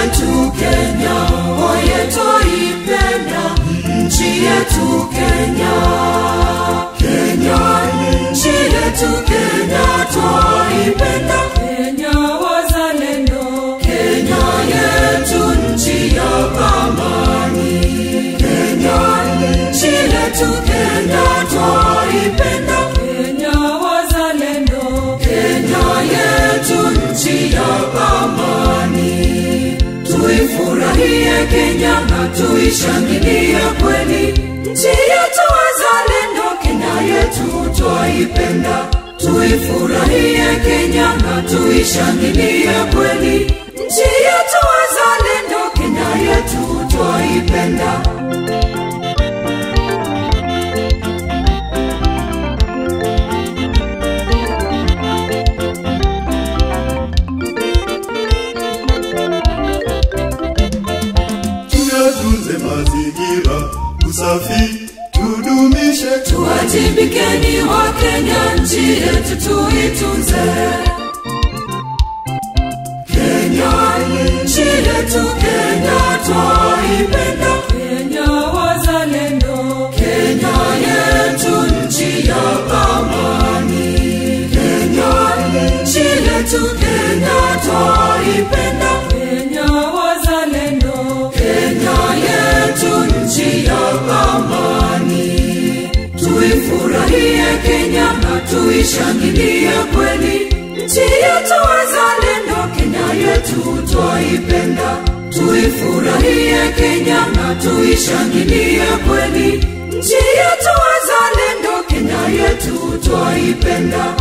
yetu Kenya, oye twaipenda nchi yetu Kenya. Kenya, nchi yetu Kenya, twaipenda Kenya wazalendo. Kenya yetu nchi ya amani. Kenya, nchi yetu Kenya, twaipenda Kenya wazalendo. Kenya yetu nchi ya amani. Tuifurahie Kenya na tuishangilie kweli nchi yetu wazalendo. Kenya yetu twaipenda. Tuifurahie Kenya na tuishangilie kweli nchi yetu wazalendo. Kenya yetu twaipenda. tuyatunze mazingira, usafi tudumishe, Tuwajibikeni wa Kenya, nchi yetu tuitunze. Kenya, nchi yetu Kenya, twaipenda. Kenya wazalendo. Kenya yetu nchi ya amani. Kenya, nchi yetu Kenya, twaipenda. Kenya wazalendo. Kenya yetu nchi ya amani. Tuifurahie Kenya na tuishangilie kweli nchi yetu wazalendo. Kenya yetu twaipenda. Tuifurahie Kenya na tuishangilie kweli nchi yetu wazalendo. Kenya yetu twaipenda.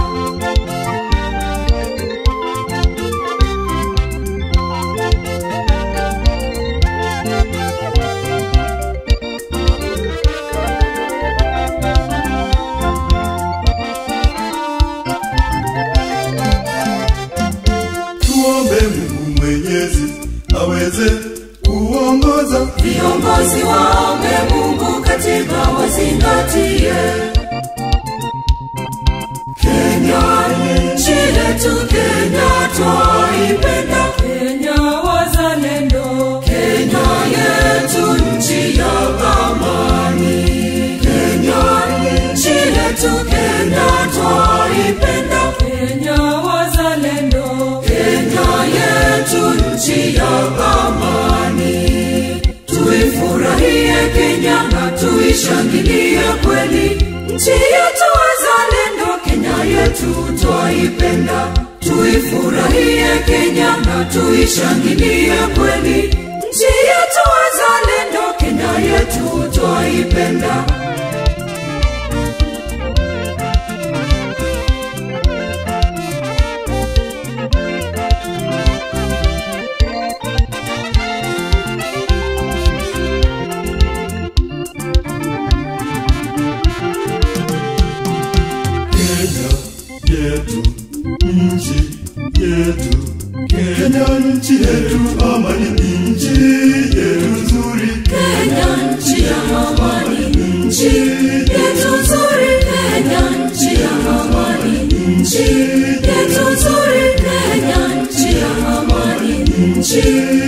tuombe Mungu Mwenyezi aweze kuongoza Viongozi waombe Mungu, katiba wazingatie. Kenya, nchi yetu Kenya, twaipenda. Kenya wazalendo. Kenya yetu nchi ya amani. Kenya, nchi yetu Kenya, twaipenda. Kenya wazalendo. Kenya yetu nchi ya amani. Tuifurahie Kenya na tuishangilie kweli nchi yetu wazalendo. Kenya yetu twaipenda. Tuifurahie Kenya na tuishangilie kweli nchi yetu wazalendo. Kenya yetu twaipenda. Kenya yetu, nchi yetu, Kenya nchi yetu, amani nchi yetu nzuri, Kenya nchi ya amani, nchi yetu nzuri. Kenya nchi ya amani, nchi yetu nzuri. Kenya nchi ya amani, nchi